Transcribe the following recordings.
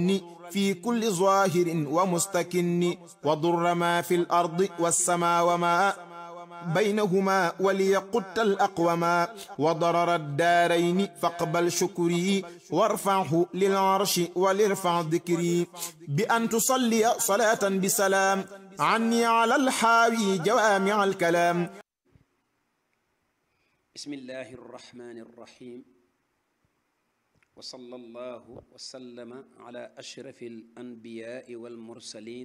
في كل ظاهر ومستكن وضر ما في الأرض والسماء وما بينهما وليقت الأقوما وضرر الدارين فاقبل شكري وارفعه للعرش ولارفع ذكري بأن تصلي صلاة بسلام عني على الحاوي جوامع الكلام بسم الله الرحمن الرحيم وصلى الله وسلم على أشرف الأنبياء والمرسلين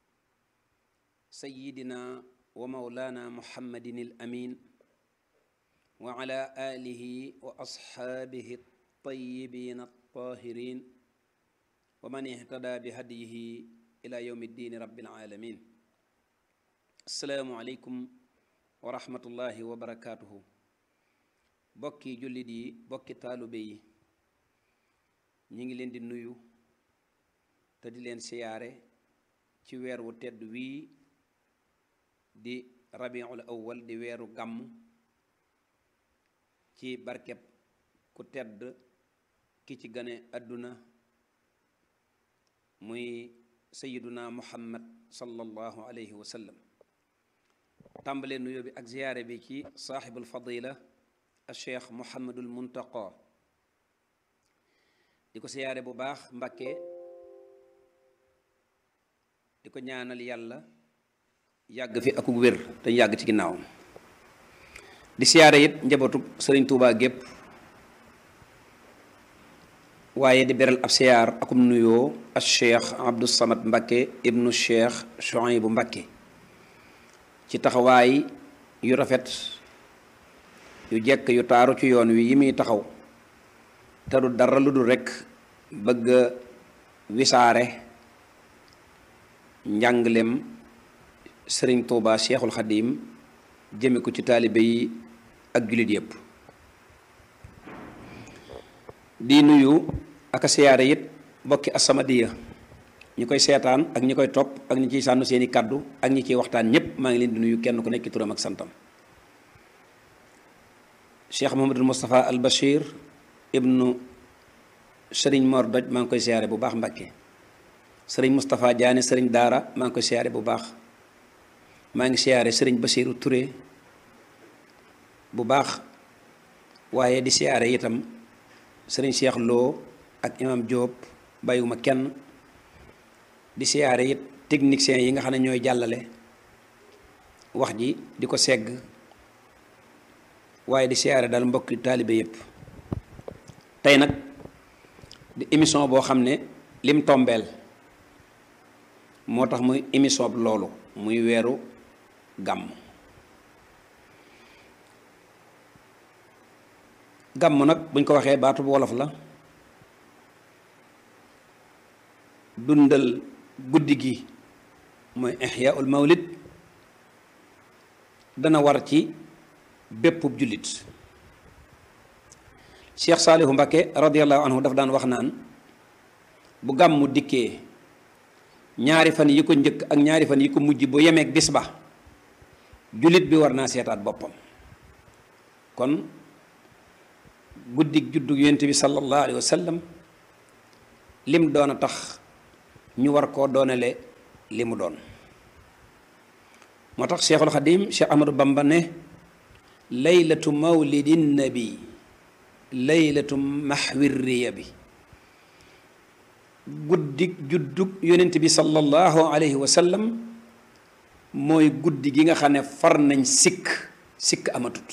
سيدنا ومولانا محمد الأمين وعلى آله وأصحابه الطيبين الطاهرين ومن اهتدى بهديه إلى يوم الدين رب العالمين السلام عليكم ورحمة الله وبركاته bokki jullit yi bokki taalube yi ñu ngi leen di nuyu te di leen siyaare ci weer wu tedd wii di rabiul awwal di weeru gàmm ci barkeb ku tedd ki ci gane àdduna muy sayiduna muhammad sallallahu alayhi wa sallam tàmbalee nuyoo bi ak ziyaare bi ci saaxibul fadila cheikh Mouhamadul Muntaqa di ko siyaare bu baax Mbakke di ko ñaanal yàlla yàgg fi akuk wér te yàgg ci ginnaawam di siyaare it njabootu sëriñ Tuubaa gépp waaye di beral ab siyaar akum nuyoo ak cheikh Abdou Samad Mbakke ibnu cheikh Chouaïbou Mbakke ci taxawaay yu rafet yu jekk yu taaru ci yoon wi yi muy taxaw te du dara lu dul rekk bëgg wisaare njànglem sëriñ Tuuba Seexul Xadiim jëme ko ci taalibe yi ak jullit yépp di nuyu ak siyaare it bokki As-Samadiyya ñi koy seetaan ak ñi koy topp ak ñi ciy sànnu seeni kàddu ak ñi ciy waxtaan ñépp maa ngi leen di nuyu kenn ku nekk turam ak santam cheikh Mouhamadul Moustapha al Bachir ibnu Serigne Mor Doj maa ngi koy siyaare bu baax Mbakke Serigne Moustapha Diané Serigne Daara maa ngi koy siyaare bu baax maa ngi siyaare Serigne Bachiru Touré bu baax waaye di siyaare itam Serigne Cheikh Lo ak imam Diop bàyyiwuma kenn di siyaare it techniciens yi nga xam ne ñooy jàllale wax ji di ko segg. waaye di siyaare daal mbokki taalibe yépp tey nag di émission boo xam ne lim tombeel moo tax muy émission bi loolu muy weeru gàmm gàmm nag buñ ko waxee baatu bu wolof la dundal guddi gi mooy ihyaul mawlid dana war ci bépp jullit cheikh saalihu mbakke radiallahu anhu daf daan wax naan bu gàmmu dikkee ñaari fan yi ko njëkk ak ñaari fan yi ko mujj bu yemeeg bis ba jullit bi war naa seetaat boppam kon guddig juddu yonent bi sallallahu alayhi wa sallam lim doon a tax ñu war koo doonale li mu doon moo tax cheikhul xadim cheikh ahmadou bamba ne laylatu mawlidi nabi laylatu maxwi riya bi guddi juddug yonent bi sallallahu alayhi wa sallam mooy guddi gi nga xam ne far nañ sikk sikk amatut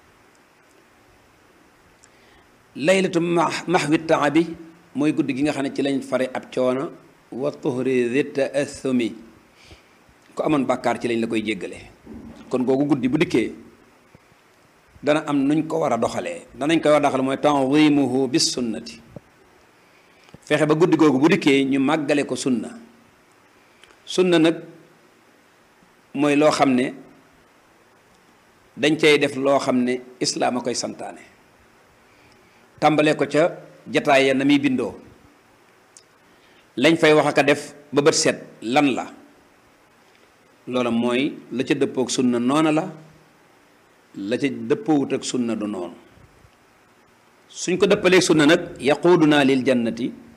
laylatu maxwi taabi mooy guddi gi nga xam ne ci lañ fare ab coono wa tuhri di taathumi ku amoon bàkkaar ci lañ la koy jéggale kon googu guddi bu dikkee dana am nuñ ko war a doxalee danañ koy war a doxale mooy tanzimuhu bis sunnati fexe ba guddi googu bu dikkee ñu màggale ko sunna sunna nag mooy loo xam ne dañ cay def loo xam ne islaam a koy santaane tàmbalee ko ca jataay ya na muy bindoo lañ fay wax aka def ba bët set lan la loola mooy la ca dëppook sunna noona la la ca dëppoowut ak sunna du noonu suñ ko dëppalee sunna nag yaquudunaa lil jannati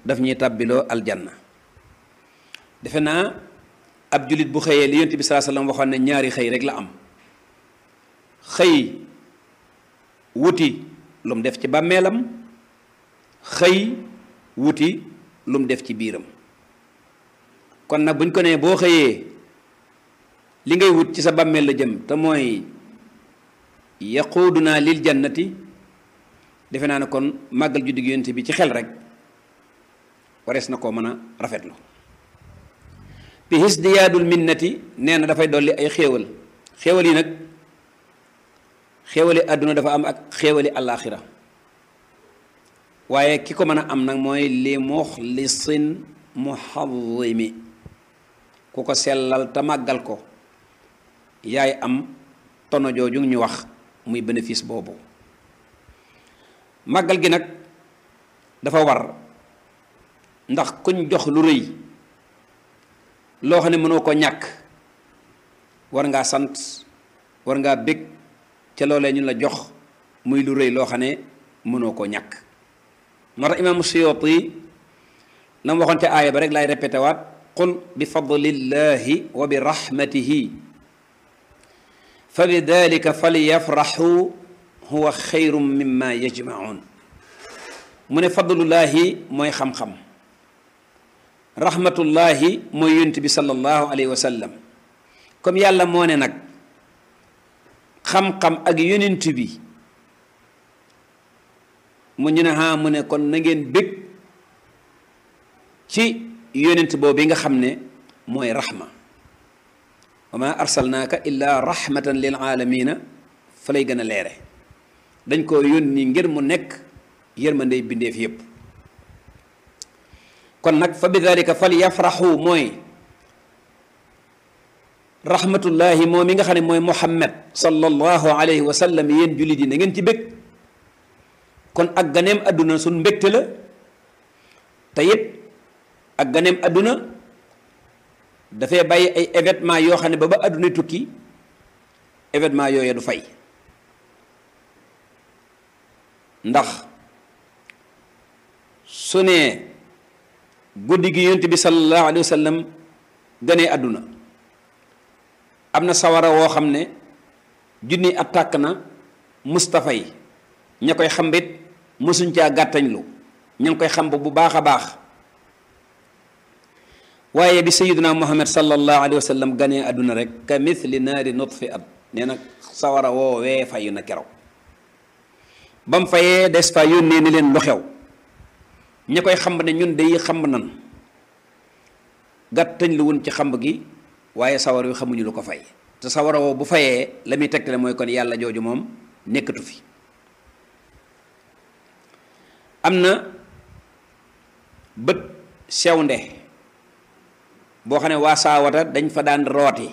daf ñuy tàbbiloo aljanna defe naa ab jullit bu xëyee li yonent bi salaa sallam waxoon ne ñaari xëy rek la am xëy wuti lu mu def ci bàmmeelam xëy wuti lu mu def ci biiram kon nag buñ ko nee boo xëyee li ngay wut ci sa bàmmeel la jëm te mooy yaquuduna lil jannati defe naa ne kon màggal juddu gi yonent bi ci xel rek warees na koo mën a rafetlu bi hisdiyaadul minnati nee na dafay dolli ay xéewal xéewal yi nag xéewali àdduna dafa am ak xéewali àllaaxira waaye ki ko mën a am nag mooy li muxlisin muhadimi ku ko sellal te màggal ko yaay am tono jooju ñu wax muy bénéfice boobu màggal gi nag dafa war ndax kuñ jox lu rëy loo xam ne mënoo ko ñàkk war ngaa sant war ngaa bég ca loolee ñu la jox muy lu rëy loo xam ne mënoo koo ñàkk moo tax imaamu Suyuuti la mu waxoon ca aaya ba rek laay répété waat qul bi fadlillahi wa bi rahmatihi fa bi dalika falyafraxu huwa xayrum mimma yajmaun mu ne fadlullahi mooy xam-xam rahmatullahi mooy yonent bi sallallahu alayhi wa sallam comme yàlla moo ne nag xam-xam ak yonent bi mu ñu ne ha mu ne kon na ngeen bég ci yonent boobu nga xam ne mooy rahma wa ma arsalnaaka illa rahmatan lil aalamina fa lay gën a leere dañ koo yónni ngir mu nekk yërmandey bindeef yépp kon nag fa bi dalika fal yafraxu mooy rahmatullahi moom mi nga xam ne mooy muhammad sallallahu alayhi wa sallam yéen jullit yi na ngeen ci bég kon ak ganeem àdduna suñ mbégte la te it ak ganeem àdduna dafay bàyyi ay événement yoo xam ne ba ba àdduna tukki événement yooyu du fay ndax su ne guddi gi yonent bi sallallahu alayhi wa sallam ganee àdduna am na sawara woo xam ne junni attaque na Mustafa yi ña koy xambit mësuñ caa gàttañlu ña ngi koy xamb bu baax a baax waaye bi sayiduna muhammad sallallahu alayhi wa sallam ganee àdduna rek ka mithli naari nutfi at nee na sawara woowee fayu na keroog ba mu fayee des fa yónnee ni leen lu xew ña koy xamb ne ñun day xamb nan gàttañ lu wun ci xamb gi waaye sawar wi xamuñu lu ko fay te sawara woo bu fayee la muy tegtale mooy kon yàlla jooju moom nekkatu fi am na bët sewnde boo xam ne waa saawata dañ fa daan rooti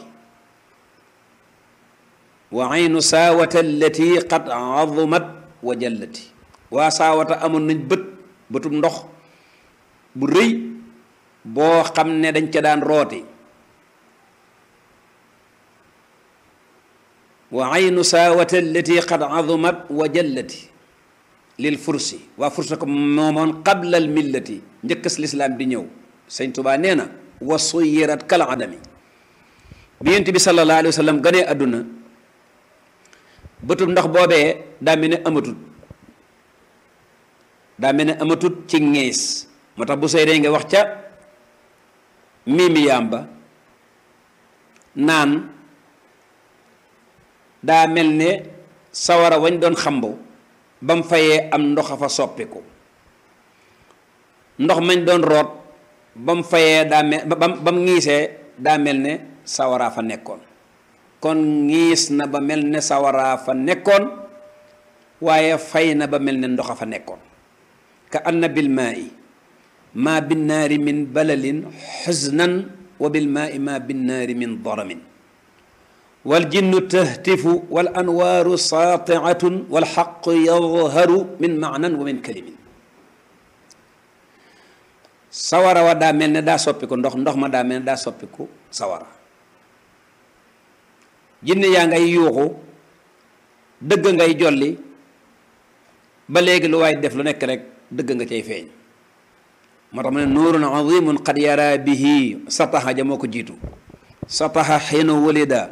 wa aynu saawata allati qad azumat wa jallati waa saawata amoon nañ bët bëtub ndox bu rëy boo xam ne dañ ca daan rooti wa aynu saawata allati qad azumat wa jallati lil fursi waa fursa ko moomoon qabla al millati njëkkas lislaam di ñëw sëñ Tuubaa nee na wa suyirat kal adami bi yonent bi sallallahu alayhi wa sallam ganee àdduna bëtub ndox boobee daa mel ne amatut daa mel ne amatut ci ngees moo tax bu sey dee nga wax ca miimi yàmba naan daa mel ne sawara wañ doon xambu ba mu fayee am ndox a fa soppiku ndox mañ doon root ba mu fayee daa mel ba ba mu ngiisee daa mel ne sawaraa fa nekkoon kon ngiis na ba mel ne sawaraa fa nekkoon waaye fay na ba mel ne ndox a fa nekkoon ka anna bil maa'i maa binnaari min balalin xusnan wa bil maa'i maa binnaari min daramin wal jinnu tahtifu wal anwaaru saatiatun wal xaqu yadharu min maanan wa min kalimin sawara wa daa mel ne daa soppiku ndox ndox ma daa mel ne daa soppiku sawara jinne yaa ngay yuuxu dëgg ngay jolli ba léegi lu waay def lu nekk rek dëgg nga cay feeñ moo tax mu ne nuurun azimun qad yara bihi sataha ja moo ko jiitu sataha xiina walida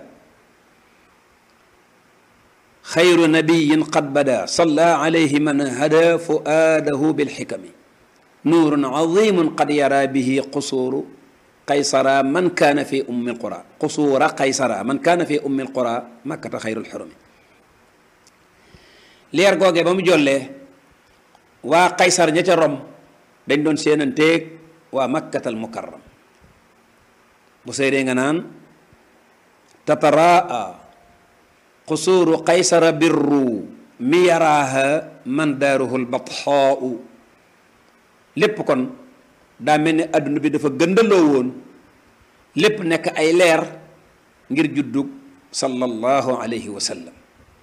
xayru nabiyin qad bada salla alayhi man hada fuaadahu bilxikami nuurun azimun qad yara bihi qusuuru qaysara man kaana fi ummi alqura qusuura qaysara man kaana fi ummi alqura makkata xayrul xurumi leer googee ba mu jollee waa qaysar ña ca rom dañ doon seenanteeg waa makkatal mukarram bu seydee nga naan tataraa qusuuru qaysara birru mi yaraaha man daaruhu lbatxaau lépp kon daa mel ni adduna bi dafa gëndaloo woon lépp nekk ay leer ngir juddug sallallahu alayhi wa sallam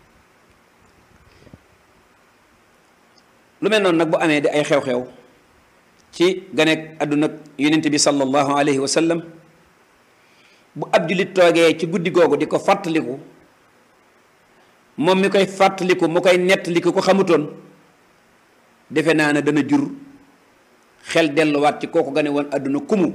lu mel noonu nag bu amee di ay xew-xew ci ganeeg adduna yonent bi sallallahu alayhi wa sallam bu ab jullit toogee ci guddi googu di ko fàttaliku moom mi koy fàttaliku mu koy nettaliku ko xamutoon defe naa ne dana jur xel delluwaat ci kooku gane woon adduna kumu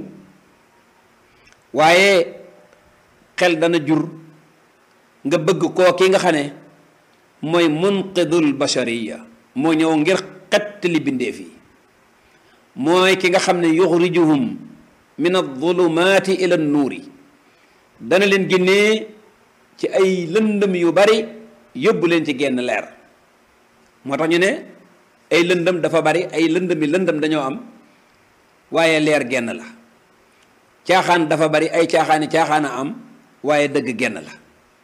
waaye xel dana jur nga bëgg koo ki nga xam ne mooy munqidul bashariya moo ñëw ngir xettali bindeef yi mooy ki nga xam ne yuxrijuhum min adulumaati ila nuuri dana leen génnee ci ay lëndëm yu bari yóbbu leen ci genn leer moo tax ñu ne ay lëndëm dafa bari ay lëndëm yi lëndëm dañoo am waaye leer genn la caaxaan dafa bari ay caaxaani caaxaan a am waaye dëgg genn la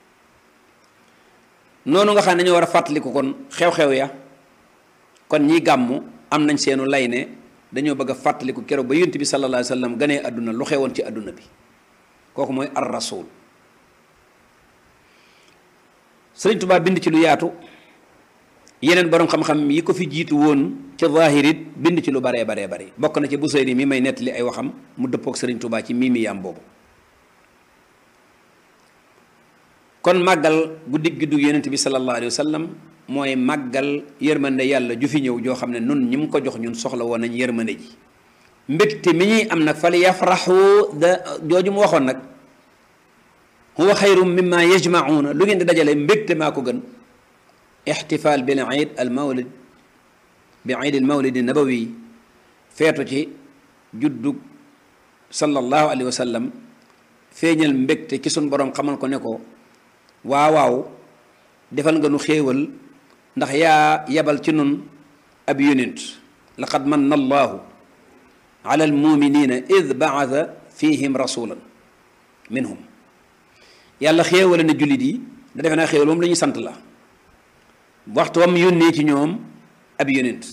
noonu nga xam ne dañoo war a fàttaliku kon xew-xew ya kon ñi gàmmu am nañ seenu lay ne dañoo bëgg a fàttaliku keroog ba yonent bi sallallahu alayhi wa sallam ganee àdduna lu xewoon ci àdduna bi kooku mooy ar rasul sëriñ Tuubaa bind ci lu yaatu yeneen borom xam-xam yi ko fi jiitu woon ci zaahirit bind ci lu baree baree bari bokk na ci Busayri mi may nettali ay waxam mu dëppook sëriñ Tuubaa ci mii mi yaam boobu kon màggal guddig guddu yonent bi sallallahu alayhi wa sallam mooy màggal yërmande yàlla ju fi ñëw joo xam ne nun ñi mu ko jox ñun soxla woon nañ yërmande ji mbégte mi ñuy am nag fal yafraxu da jooju mu waxoon nag huwa xayrum mimma yajmacuuna lu ngeen di dajale mbégte maa ko gën ixtifaal bil iid al mawlid bi iid al mawlid nabawi feetu ci juddug sallallahu alayhi wa sallam feeñal mbégte ci sun borom xamal ko ne ko waaw waaw defal nga nu xéewal ndax yaa yebal ci nun ab yonent laqad manna allahu ala almuminina id baata fihim rasulan minhum yàlla xéewale na jullit yi da defe naa xéewal moom la ñuy sant la waxtu wam yónnee ci ñoom ab yonent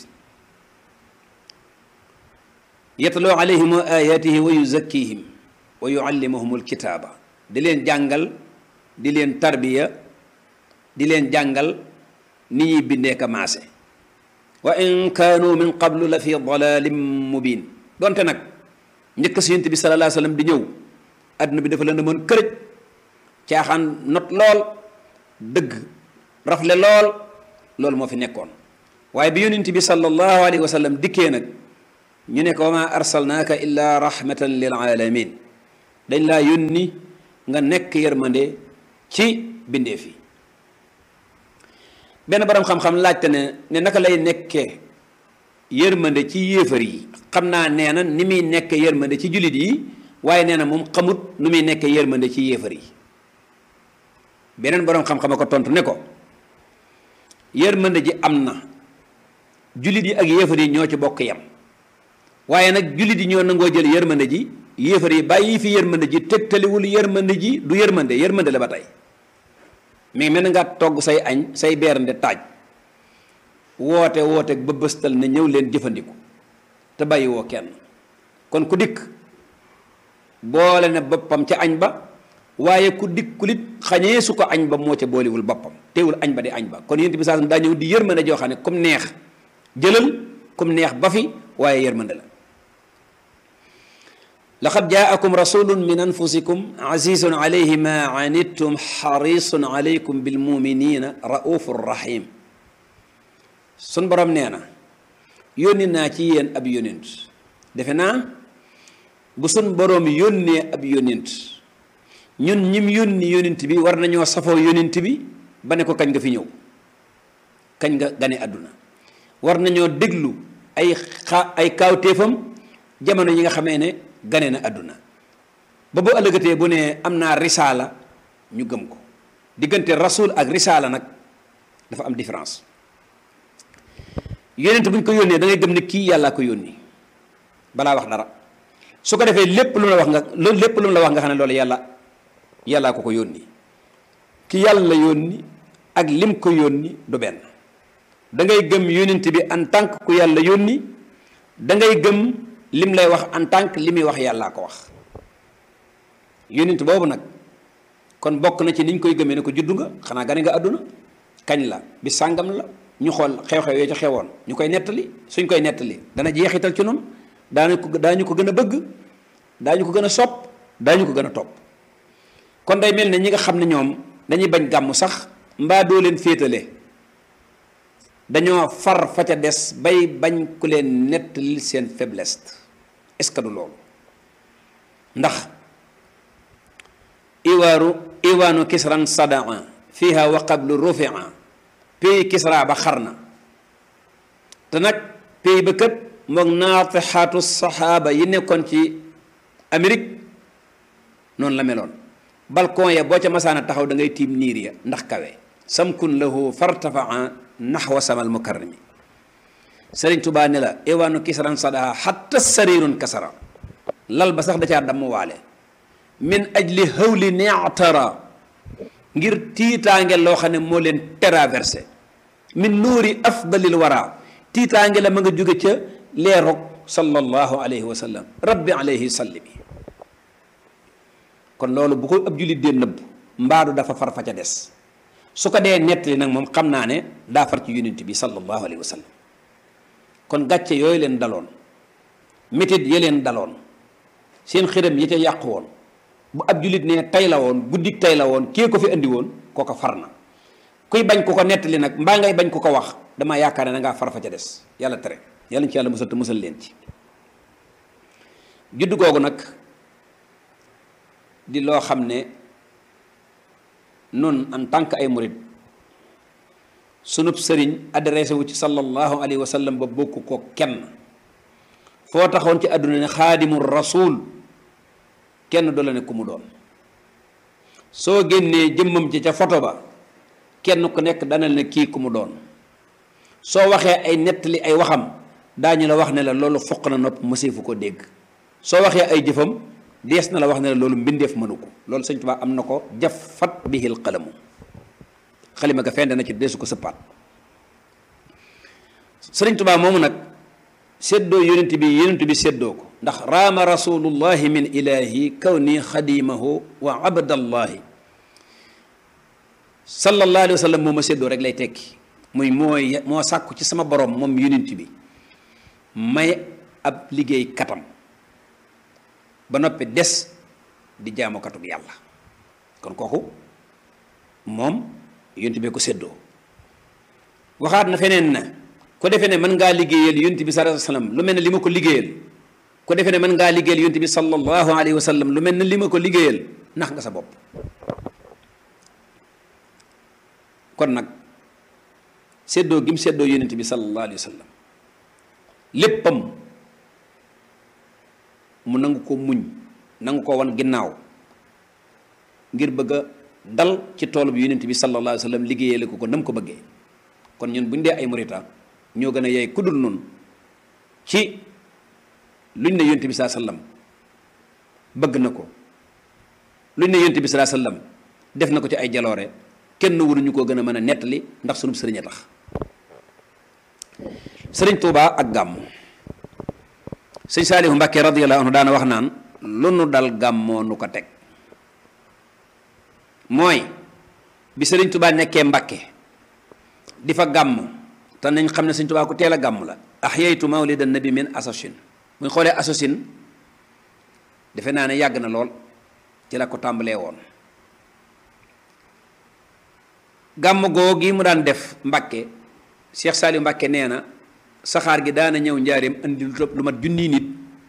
yatloo alayhim wa ayatihi wa yuzakkihim wa yuallimuhum alkitaaba di leen jàngal di leen tarbiya di leen jàngal ni ñuy bindee ka maase wa in kaanu min qablu la fi dalalin mubin donte nag njëkk si yonent bi sallallahu alayhi wa sallam di ñëw adduna bi dafa la demoon kërëj caaxaan not lool dëgg rafle lool loolu moo fi nekkoon waaye bi yonent bi sallallahu alayhi wa sallam dikkee nag ñu ne ko wa ma arsalnaaka illa rahmatan lil alamin dañ laa yónni nga nekk yërmande ci bindeef yi benn borom xam-xam laajte ne ne naka lay nekkee yërmande ci yéefar yi xam naa nee na ni muy nekk yërmande ci jullit yi waaye nee na moom xamut nu muy nekk yërmande ci yéefar yi beneen borom xam-xam a ko tontu ne ko yërmande ji am na jullit yi ak yéefar yi ñoo ci bokk yam waaye nag jullit yi ñoo nangoo jël yërmande ji yéefar yi bàyyi fi yërmande ji tegtaliwul yërmande ji du yërmande yërmande la ba tey mais mel na nga togg say añ say beernde taaj woote woote ba bëstal ne ñëw leen jëfandiku te bàyyi woo kenn kon ku dikk boole ne boppam ca añ ba waaye ku dikkulit xañee su ko añ ba moo ca boolewul boppam teewul añ ba di añ ba kon yént bi saa daa ñëw di yërmande joo xam ne comme neex jëlal comme neex ba fi waaye yërmande la laqad jaakum rasulun min anfusikum azizun alayhi ma anittum xarisun alaykum bilmuminina raufur rahim sun borom nee na yónni naa ci yéen ab yónent defe naa bu sun boroom yónnee ab yónent ñun ñim yónni yónent bi war nañoo safoo yónent bi ba ne ko kañ nga fi ñëw kañ nga gane àdduna war nañoo déglu ay xa ay kaawteefam jamono yi nga xamee ne gane na àdduna ba bu ëllëgatee bu ne am naa risaala ñu gëm ko diggante rasul ak risaala nag dafa am différence yónent bu ñu ko yónnee da ngay gëm ne kii yàllaa ko yónni balaa wax dara su ko defee lépp lu mu la wax nga loolu lépp lu mu la wax nga xam ne loolu yàlla yàllaa ko ko yónni ki yàlla yónni ak lim ko yónni du benn da ngay gëm yónent bi en tant que ku yàlla yónni da ngay gëm lim lay wax en tant que li muy wax yàllaa ko wax yónent boobu nag kon bokk na ci niñ koy gëmee ne ko juddu nga xanaa gane nga àdduna kañ la bi sàngam la ñu xool xew-xew yoo ci xewoon ñu koy nettali suñ koy nettali dana jeexital ci noonu daanu ko daañu ko gën a bëgg daañu ko gën a sopp daañu ko gën a topp kon day mel ne ñi nga xam ne ñoom dañuy bañ gàmmu sax mbaa doo leen féetale dañoo far fa ca des bay bañ ku leen nettali seen faiblesse est-ce que du loolu ndax iwaaru iwaanu kisran sadaa fiha wa qablu rufia pays kisra ba xar na te nag pays ba kët moog naatixaatu saxaaba yi nekkoon ci Amérique noonu la meloon balcon ya boo ca masaana taxaw da ngay tiim niir ya ndax kawe samkun lahu fartafaa naxwa samal mukarrami sëriñ tubaa ne la iwaanu kisran sadaa xatta sarirun kasara lal ba sax da caa damm waale min ajli hawli neatara ngir tiitaange loo xam ne moo leen traversé min nuuri afdalil wara tiitaange la ma nga jóge ca leerog sallallahu alayhi wa sallam rabbi alayhi sallimi kon loolu bu ko ab jullit dee nëbb mbaadu dafa far fa ca des su ko dee nettali nag moom xam naa ne daa far ci yonent bi sallallahu alayhi wa sallam kon gàcce yooyu leen daloon métit ya leen daloon seen xërëm yi ca yàqu woon bu ab jullit ne tay la woon guddik tay la woon kee ko fi andi woon kooko far na kuy bañ ko ko nettali nag mbaa ngay bañ ko ko wax damaa yaakaar ne da ngaa far fa ca des yàlla tere yàlla ci yàlla musal te musal leen ci judd googu nag di loo xam ne nun en tant que ay murid sunub sëriñ adressé wu ci sallallahu alayhi wa sallam ba bokk ko kenn foo taxoon ci àdduna ne xaadimu rasul kenn du la ne ku mu doon soo génnee jëmmam ci ca photo ba kenn ku nekk dana ne kii ku mu doon soo waxee ay nettali ay waxam daañu la wax ne la loolu foq na nopp mëseefu ko dégg soo waxee ay jëfam dees na la wax ne la loolu mbindeef mënu ko loolu sëñ Tuubaa am na ko jafat bihil qalamu xalima ga fend na ci deesu ko sëppaat sëriñ Tuubaa moomu nag séddoo yonent bi yonent bi séddoo ko ndax raama rasulullahi min ilahi kawni xadimahu wa abdallahi sallallahu alayhi wa sallam moo ma séddoo rek lay tekki muy mooy moo sàkku ci sama borom moom yonent bi may ab liggéey katam ba noppi des di jaamukatub yàlla kon kooku moom yonent bee ko séddoo waxaat na feneen na ko defee ne mën ngaa liggéeyal yonent bi sallallahu alayhi wa sallam lu mel ne li ma ko liggéeyal ko defee ne mën ngaa liggéeyal yonent bi sallallahu alayhi wa sallam lu mel ne li ma ko liggéeyal nax nga sa bopp kon nag séddoo gi mu séddoo yonent bi sallallahu alayhi wa sallam léppam mu nangu ko muñ nangu ko wan ginnaaw ngir bëgg a dal ci toolu bi yonent bi sallallahu alayhi wa sallam liggéeyale ko ko nam ko bëggee kon ñun bu ñu dee ay murita ñoo gën a yey kuddul noonu ci luñ ne yonent bi saa sallam bëgg na ko luñ ne yonent bi saa sallam def na ko ci ay jaloore kenn waruñu koo gën a mën a nettali ndax sunub sëriñ a tax sëriñ Tuubaa ak gàmmu sëñ Saalihu Mbàkke radiyallahu anhu daana wax naan lu nu dal gàmmoo nu ko teg mooy bi sëriñ Tuubaa nekkee Mbàkke di fa gàmm te nañ xam ne sëñ Tuubaa ku teel a gàmm la ahyaytu mawlida nabi min assosin bu ñu xoolee assosin defe naa ne yàgg na lool ci la ko tàmbalee woon gàmm googi mu daan def Mbàkke Cheikh Saliou Mbàkke nee na saxaar gi daana ñëw njaareem andi lu mat junniy nit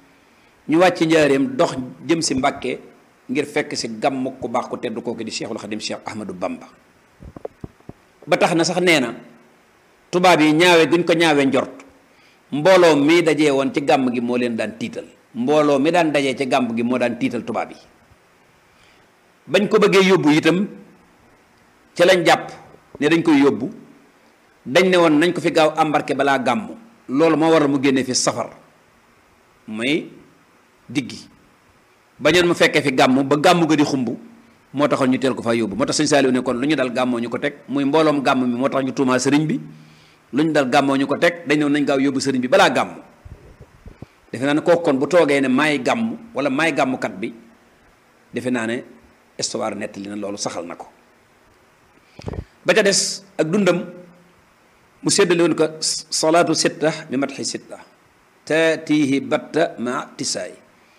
ñu wàcc njaareem dox jëm si Mbàkke ngir fekk si gàmm ku baax ku tedd kooku di Cheikhul Xadim Cheikh Ahmadou Bamba ba tax na sax nee na tubaab yi ñaawe guñ ko ñaawe njort mbooloo mi dajee woon ci gàmm gi moo leen daan tiital mbooloo mi daan dajee ci gàmm gi moo daan tiital tubaab yi bañ ko bëggee yóbbu itam ca lañ jàpp ne dañ koy yóbbu dañ ne woon nañ ko fi gaaw embarqué balaa gàmm loolu moo waral mu génnee fi safar mooy diggi bañoon mu fekkee fi gàmm ba gàmm ga di xumb moo taxoon ñu teel ko faa yóbbu moo tax sëñ Saaliw ne kon lu ñu dal gàmmoo ñu ko teg muy mbooloom gàmm mi moo tax ñu tuumaa sëriñ bi lu ñu dal gàmmoo ñu ko teg dañ ne woon nañ gaaw yóbbu sëriñ bi balaa gàmm defe naa ne kooku kon bu toogee ne maay gàmm wala maay gàmmkat bi defe naa ne histoire nettali na loolu saxal na ko ba ca des ak dundam mu séddale woon ko salaatu sitta bi matxi sitta taatihi batta ma tisaay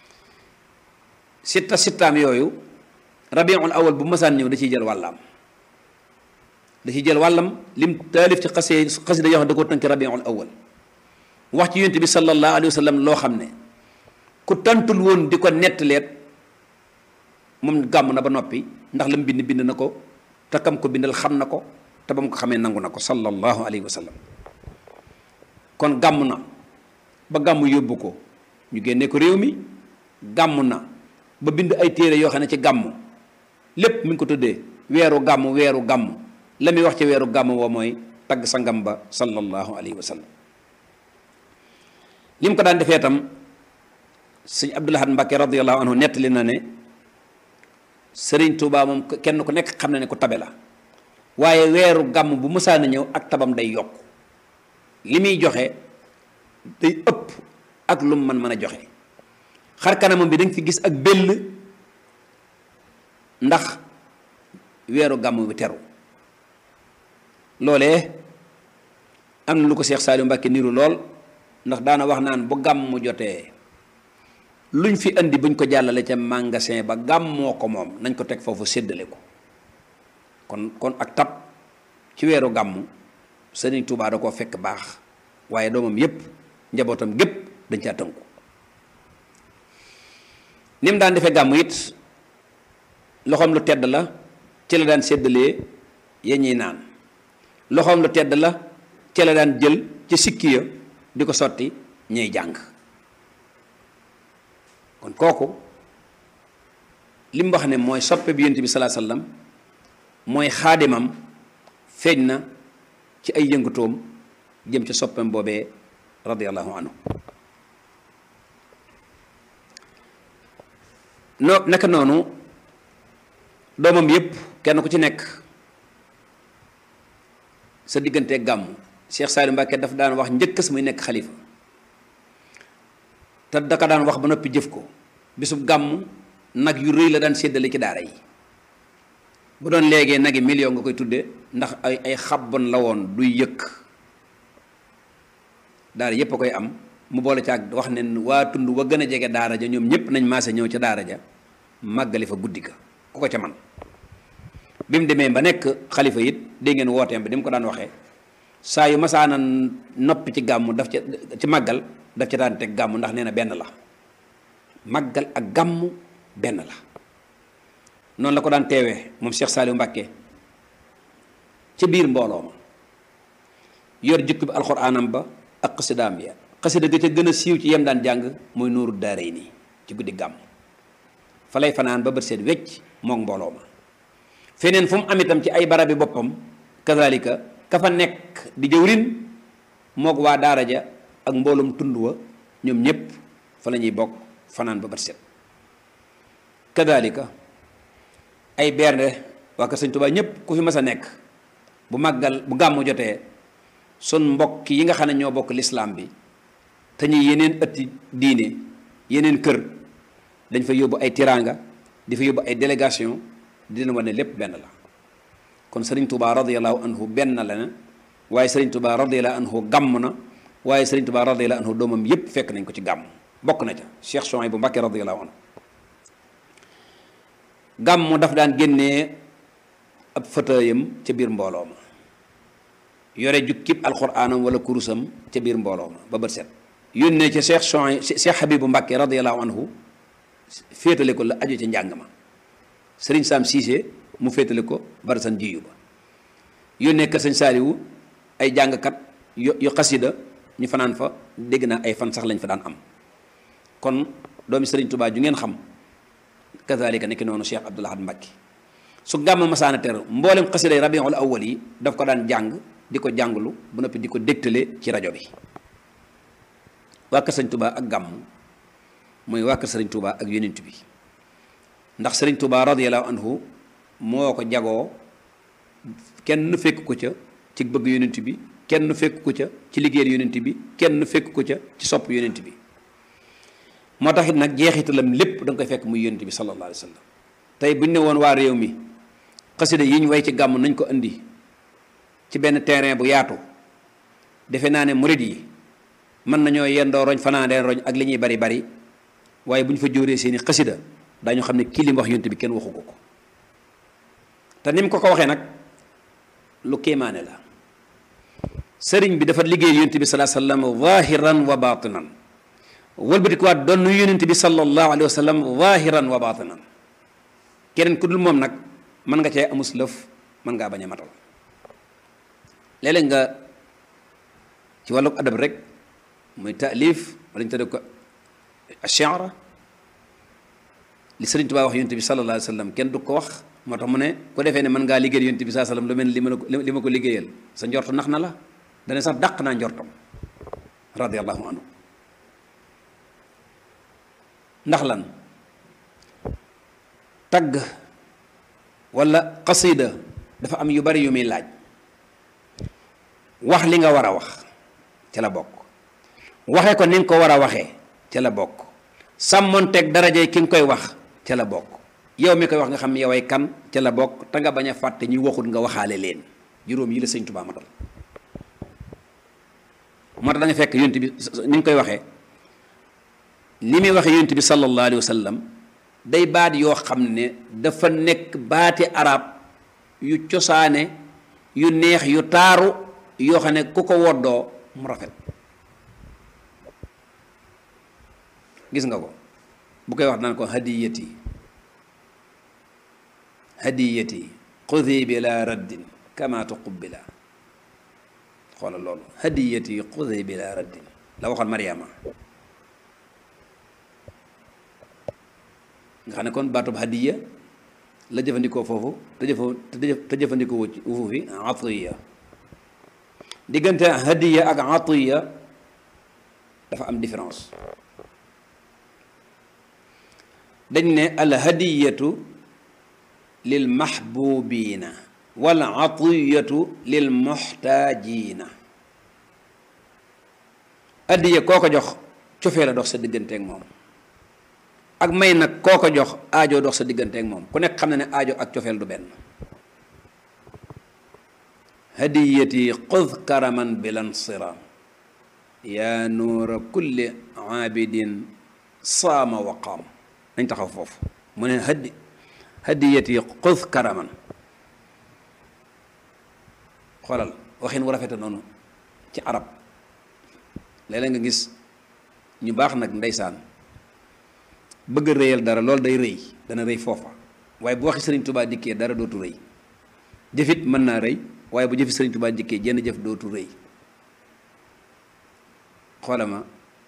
sitta sittaam yooyu rabiul awal bu masaan ñëw da ciy jël wàllaam da ciy jël wàllam lim taalif ci xasee xasida yoo xam da ko tënk rabiul awal wax ci yonent bi sallallahu alayhi wa sallam loo xam ne ku tantul woon di ko nettaleet moom gàmm na ba noppi ndax lam bind bind na ko te kam ko bindal xam na ko te ba mu ko xamee nangu na ko sallallahu alayhi wa sallam kon gàmm na ba gàmm yóbbu ko ñu génnee ko réew mi gàmm na ba bind ay téere yoo xam ne ci gàmm lépp mi ngi ko tuddee weeru gàmm weeru gàmm la muy wax ci weeru gàmm woo mooy tagg sangam ba sallallahu alayhi wa sallam li mu ko daan defee tam sëñ Abdul Ahad Mbàkke radiyallahu anhu nettali na ne sëriñ Tuubaa moom kenn ku nekk xam na ne ku tabe la waaye weeru gàmm bu mësaana ñëw ak tabam day yokk li muy joxe day ëpp ak lu mu mën mën a joxe xar kanamam bi danga fi gis ak bëll ndax weeru gàmm bi teru loolee am na lu ko Seex Saaliu Mbàkke niru lool ndax daana wax naan bu gàmm jotee luñ fi indi buñ ko jàllale ca magasin ba gàmmoo ko moom nañ ko teg foofu séddale ko kon kon ak tab ci weeru gàmm Sëriñ Tuubaa da koo fekk baax waaye doomam yépp njabootam gépp dañ caa tënku ni mu daan defee gàmm it loxoom lu tedd la ci la daan séddalee ya ñuy naan loxoom lu tedd la ci la daan jël ci sikki ya di ko sotti ñuy jàng kon kooku li mu wax ne mooy soppe bi yonent bi salaa sallam mooy xaadimam feeñ na ci ay yëngutoom jëm ca soppem boobee radiallahu anhu no naka noonu doomam yépp kenn ku ci nekk sa diggante gàmm Cheikh Saliou Mbacke daf daan wax njëkkës muy nekk xalifa te daka daan wax ba noppi jëf ko bisub gàmm nag yu rëy la daan séddale ci daara yi bu doon léegi nagi million nga koy tudde ndax ay ay xabbon la woon duy yëkk daara yépp a koy am mu boole ca ak wax ne waa tund wa gën a jege daara ja ñoom ñépp nañ maase ñëw ca daara ja màggali fa guddi ga ku ko ca man bi mu demee ba nekk xalifa it dégg ngeen wooteem bi ni mu ko daan waxee saa yu masaana noppi ci gàmm daf ca ci màggal daf ca daan teg gàmm ndax nee na benn la màggal ak gàmm benn la noonu la ko daan teewee moom Cheikh Saliou Mbacke ci biir mbooloo ma yor jukki bi alxuraanam ba ak xasidaam ya xasida ga ca gën a siiw ci yem daan jàng mooy nuuru daaray nii ci guddi gàmm fa lay fanaan ba bët seet wecc mook mbooloo ma feneen fu mu am itam ci ay barabi boppam kazalika ka fa nekk di jëwrin mook waa daara ja ak mbooloom tund wa ñoom ñépp fa la ñuy bokk fanaan ba bët set kazalika ay bernde waa kër Sëñ Tuubaa ñépp ku fi mas a nekk bu màggal bu gàmmu jotee sun mbokk yi nga xam ne ñoo bokk lislaam bi te ñu yeneen ëtti diine yeneen kër dañ fa yóbbu ay tiraanga di fa yóbbu ay délégation di leen wane lépp benn la kon sëriñ Tuubaa radiyallahu anhu benn la na waaye sëriñ Tuubaa radiyallahu anhu gàmm na waaye sëriñ Tuubaa radiyallahu anhu doomam yépp fekk nañ ko ci gàmm bokk na ca Cheikh Souhaïbou Mbacké radiyallahu anhu gàmm daf daan génnee ab fëtëyam ca biir mbooloo ma yore jukkib alxuraanam wala kurusam ca biir mbooloo ma ba bët set yónnee ca Cheikh Chouaib Cheikh Habibu Mbàkke radiallahu anhu féetale ko la aju ca njàng ma sëriñ Sam Cissé mu féetale ko barasan jiyu ba yónnee kër sëñ Saaliwu ay jàngkat yu yu xasida ñu fanaan fa dégg naa ay fan sax lañ fa daan am kon doomi sëriñ Touba ju ngeen xam kazalika nekki noonu Cheikh Abdoul Ahad Mbacke su gàmm masaana ter mboolem xasida yi rabiul awwal yi daf ko daan jàng di ko jànglu bu noppi di ko dégtale ci rajo bi waa kër sëriñ Touba ak gàmm mooy waa kër sëriñ Touba ak yonent bi ndax sëriñ Touba radiyallahu anhu moo ko jagoo kenn fekk ko ca ci bëgg yonent bi kenn fekk ko ca ci liggéeyal yonent bi kenn fekk ko ca ci sopp yonent bi moo tax it nag jeexitalam lépp da nga koy fekk muy yonent bi sallallahu alayhi wa sallam tey bu ñu ne woon waa réew mi xasida yi ñu way ci gàmm nañ ko indi ci benn terrain bu yaatu defe naa ne murid yi mën nañoo yendoo roñ fanaandeen roñ ak li ñuy bari bari waaye bu ñu fa jóoree seeni xasida daañu xam ne kii li mu wax yonent bi kenn waxu ko ko te ni mu ko ko waxee nag lu kéemaane la sëriñ bi dafa liggéey yonent bi salaa sallam zahiran wa batinan wëlbatikuwaat doon nu yonent bi sallallahu alayhi wa sallam zahiran wa batinan keneen ku dul moom nag mën nga cee amus lëf mën ngaa bañ a matal léeg-léeg nga ci wàllu adab rek muy taalif wala ñu tudde ko ash-shi'ra li sëriñ Tuubaa wax yonent bi sallallahu alayhi wa sallam kenn du ko wax moo tax mu ne ku defee ne mën ngaa liggéeyal yonent bi sallallahu alayhi wa sallam lu mel ni li ma ko li ma ko liggéeyal sa njortu nax na la dana sax dàq naa njortam radiyallahu anhu ndax lan tagg wala xasida dafa am yu bari yu muy laaj wax li nga war a wax ca la bokk waxe ko ni nga ko war a waxee ca la bokk sàmmonteeg daraje ki nga koy wax ca la bokk yow mi koy wax nga xam yoway kan ca la bokk te nga bañ a fàtte ñuy waxut nga waxaale leen juróom yi la sëñ Tuubaa matal moo tax da nga fekk yonent bi ni nga koy waxee li muy waxee yonent bi sallallahu alayhi wa sallam day baat yoo xam ne dafa nekk baati arab yu cosaane yu neex yu taaru yoo xam ne ku ko woddoo mu rafet gis nga ko bu koy wax naan ko hadiyati hadiyati xudi bila raddin kama tuqubila xoolal loolu hadiyati xudi bila raddin la waxoon Mariama nga xam ne kon baatub hadiya la jëfandikoo foofu te jëfa te jëfandikoo wu foofu fi atiya diggante hadiya ak atiya dafa am différence dañ ne al hadiyatu lil mahbubina wal atiyatu lil muhtajina hadiya koo ko jox cofee la dox sa digganteeg moom ak may nag koo ko jox aajo dox sa digganteeg moom ku nekk xam na ne aajo ak cofeel du benn hadiyati xud karaman bilansiraam yaa nuura kulli aabidin saama wa qaam nañ taxaw foofu mu ne hadi hadiyati xud karaman xoolal waxin wu rafete noonu ci arab léeg-léeg nga gis ñu baax nag ndeysaan bëgg a réyal dara loolu day rëy dana rëy foofa waaye bu waxi sëriñ tubaa dikkee dara dootu rëy jëfit mën naa rëy waaye bu jëfi sëriñ tubaa dikkee jenn jëf dootu rëy xoolama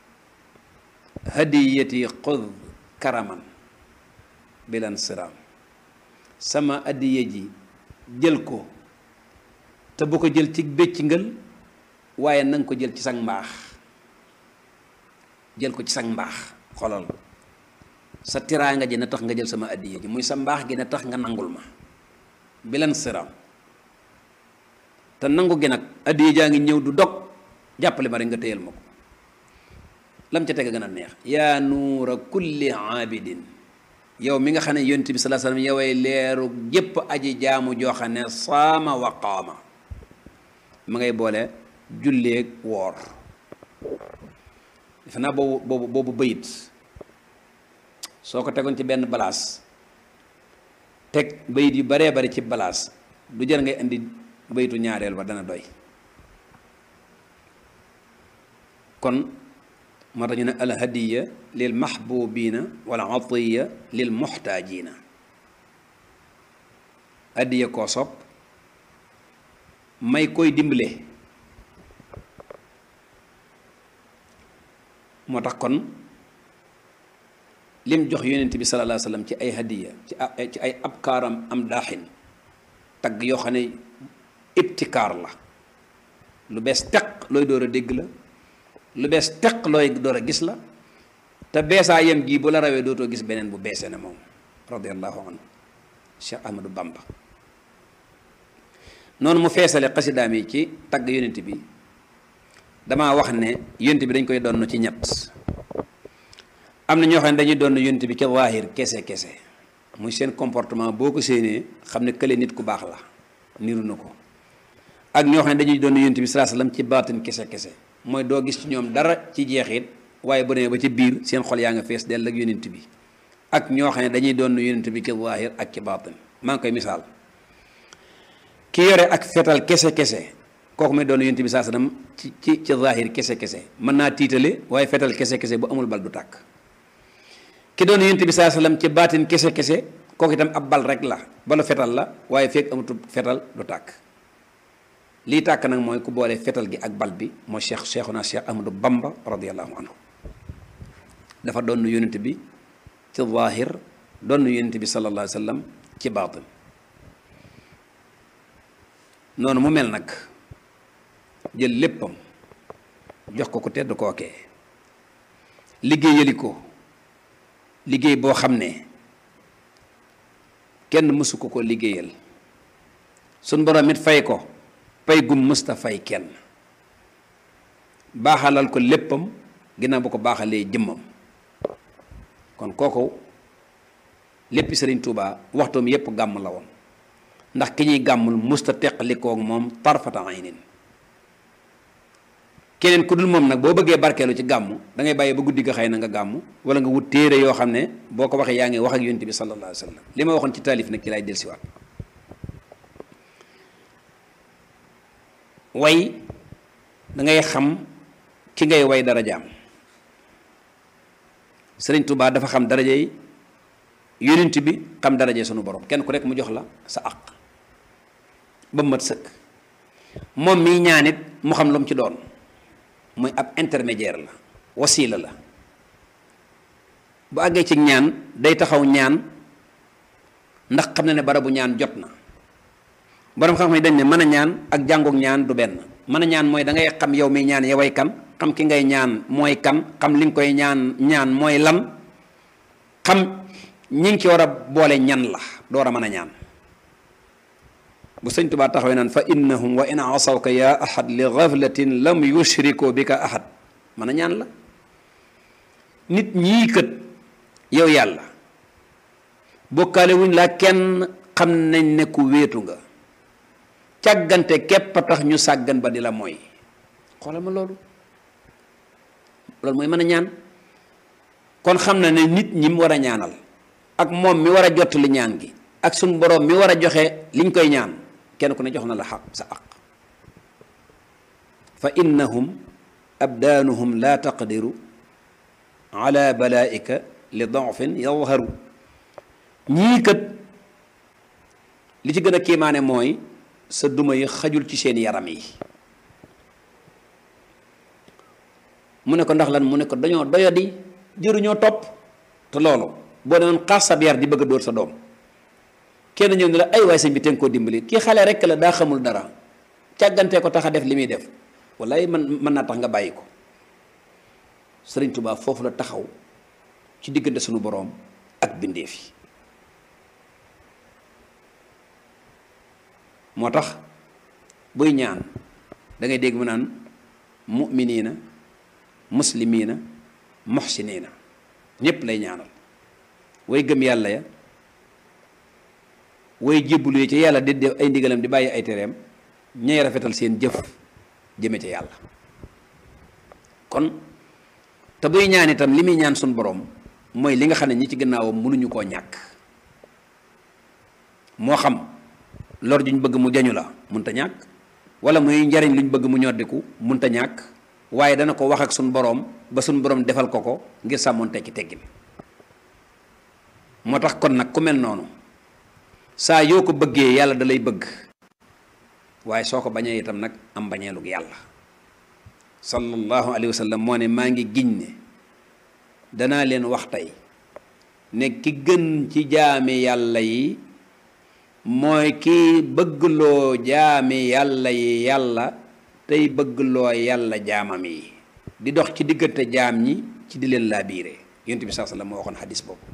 hadiyati xud karaman bilan siraam sama addiye ji jël ko te bu ko jël ci béccingal waaye nanga ko jël ci sang mbaax jël ko ci sang mbaax xoolal sa tiraanga ji na tax nga jël sama addiya ji muy sa mbaax gi na tax nga nangul ma bilan siram te nangu gi nag addiya jaa ngi ñëw du dog jàppale ma rek nga téyal ma ko lam ca teg gën a neex yaa nuura kulli aabidin yow mi nga xam ne yonent bi salaa sallam yoway leeru jépp aji jaamu joo xam ne saama wa qaama ma ngay boole julleeg woor defe naa boobu boobu boobu bayit soo ko tegoon ci benn balaas teg bayit yu baree bari ci balaas du jar ngay indi bayitu ñaareel ba dana doy kon moo tax ñu ne alhadiya lil mahbubina wala atiya lil muxtaajina hadiya koo sopp may koy dimbale moo tax kon lim jox yonent bi sallallahu alayhi wa sallam ci ay hadiya ci ci ay abkaaram am daaxin tagg yoo xam ne ibtikaar la lu bees teq looy door a dégg la lu bees teq looy door a gis la te beesaa yem gii bu la rawee dootoo gis beneen bu beesee ne moom radiallahu anhu Cheikh Ahmadou Bamba noonu mu feesale xasidaam yi ci tagg yonent bi damaa wax ne yonent bi dañ koy donn ci ñett am na ñoo xam ne dañuy doon yonent bi ca waahir kese kese muy seen comportement boo ko séenee xam ne kële nit ku baax la niru na ko ak ñoo xam ne dañuy doon yonent bi salaa sallam ci baatin kese kese mooy doo gis ci ñoom dara ci jeexit waaye bu demee ba ci biir seen xol yaa nga fees dell ak yonent bi ak ñoo xam ne dañuy doon yonent bi ci waahir ak ci baatin maa ngi koy misaal ki yore ak fetal kese kese kooku may doon yonent bi salaa sallam ci ci ci waahir kese kese mën naa tiitale waaye fetal kese kese bu amul bal du tàkk ki doon yonent bi saa sallam ci baatin kese kese kooku itam ab bal rek la balu fetal la waaye fekk amatu fetal du tàkk lii tàkk nag mooy ku boole fetal gi ak bal bi mooy cheikh cheikhuna cheikh ahmadou bamba radiallahu anhu dafa doon yonent bi ci zaahir doon yonent bi sallallahu alayhi wa sallam ci baatin noonu mu mel nag jël léppam jox ko ku tedd kookee liggéeyali ko liggéey boo xam ne kenn mësu ko ko liggéeyal suñ borom it fay ko pay gum mësta fay kenn baaxalal ko léppam ginnaaw bu ko baaxalee jëmmam kon kooku léppi sëriñ Tuubaa waxtoom yépp gàmm la woon ndax ki ñuy gàmmul mësta teqalikoog moom tarfata aynin keneen ku dul moom nag boo bëggee barkeelu ci gàmm da ngay bàyyi ba guddi ga xëy na nga gàmm wala nga wut téere yoo xam ne boo ko waxee yaa ngi wax ak yonent bi sallallahu alayhi wa sallam li ma waxoon ci taalif nag ci laay dellusiwaat way da ngay xam ki ngay way darajaam sëriñ Tuubaa dafa xam daraja yi yonent bi xam daraja sunu borom kenn ku rek mu jox la sa àq ba mat sëkk moom mii ñaanit mu xam lu mu ci doon mooy ab intermédiaire la wasiila la bu àggee ci ñaan day taxaw ñaan ndax xam na ne barabu ñaan jot na borom xam-xam yi dañ ne mën a ñaan ak jàngook ñaan du benn mën a ñaan mooy da ngay xam yow mi ñaan yoway kan xam ki ngay ñaan mooy kan xam li nga koy ñaan ñaan mooy lan xam ñi ngi ci war a boole ñan la door a mën a ñaan bu sëñ Tuubaa taxawee naan fa innahum wa in asawka ya ahad li ghaflatin lam yushriku bika ahad mën a ñaan la nit ñii kët yow yàlla bokkaale wuñ laa kenn xam nañ ne ku wéetu nga càggante képp a tax ñu sàggan ba di la mooy xoolal ma loolu loolu mooy mën a ñaan kon xam na ne nit ñi mu war a ñaanal ak moom mi war a jottali ñaan gi ak suñ boroom mi war a joxe liñ koy ñaan kenn ku ne jox na la xaq sa aq fa innahum abdaanuhum la taqdiru ala balaika li dofin yadharu ñii kat li ci gën a kiimaane mooy sa duma yi xajul ci seen yaram yi mu ne ko ndax lan mu ne ko dañoo doyadi jëruñoo topp te loolu boo demoon xaas sab yar di bëgg a dóor sa doom kenn ñëw ne la ay waay sëñ bi te nga koo dimbali kii xale rek la daa xamul dara càggantee ko tax a def li muy def wallaay man mën naa tax nga bàyyi ko sëriñ Tuubaa foofu la taxaw ci diggante sunu boroom ak bindeef yi moo tax buy ñaan da ngay dégg mu naan mu'miniina muslimiina muhsiniina ñépp lay ñaanal way gëm yàlla ya way jébbalu yi ci yàlla di def ay ndigalam di bàyyi ay tereem ñay rafetal seen jëf jëme ci yàlla kon te buy ñaan itam li muy ñaan suñ boroom mooy li nga xam ne ñi ci gannaawam mënuñu koo ñàkk moo xam lor juñ bëgg mu jañu la munta ñàkk wala muy njariñ luñ bëgg mu ñoddiku munta ñàkk waaye dana ko wax ak suñ boroom ba suñ boroom defal ko ko ngir sàmmoon tekki teggin moo tax kon nag ku mel noonu saa yoo ko bëggee yàlla da lay bëgg waaye soo ko bañee itam nag am bañeelug yàlla sallallahu alayhi wa sallam moo ne maa ngi giñ ne danaa leen wax tey ne ki gën ci jaami yàlla yi mooy ki bëggloo jaami yàlla yi yàlla tey bëggloo yàlla jaamam yi di dox ci diggante jaam ñi ci di leen laa biire yonent bi saa sallam moo waxoon xadis boobu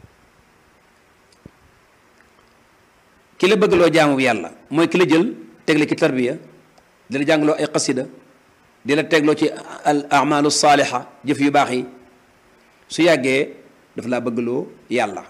ki la bëggloo jaamu yàlla mooy ki la jël tegle ci tarbiya di la jàngaloo ay xasida di la tegloo ci al amalu saaliha jëf yu baax yi su yàggee daf laa bëggloo yàlla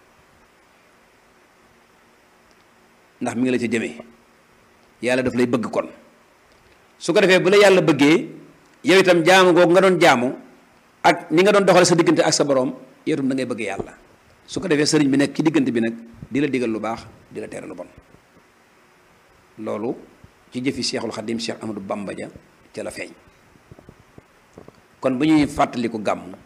ndax mi ngi la ci jëmee yàlla daf lay bëgg kon su ko defee bu la yàlla bëggee yow itam jaamu googu nga doon jaamu ak ni nga doon doxale sa diggante ak sa borom yow itam da ngay bëgg yàlla su ko defee sëriñ bi nekk ci diggante bi nag di la digal lu baax di la tere lu bon loolu ci jëfi Cheikhul Khadim Cheikh Amadou Bamba ja ca la feeñ kon bu ñuy fàttaliku gàmm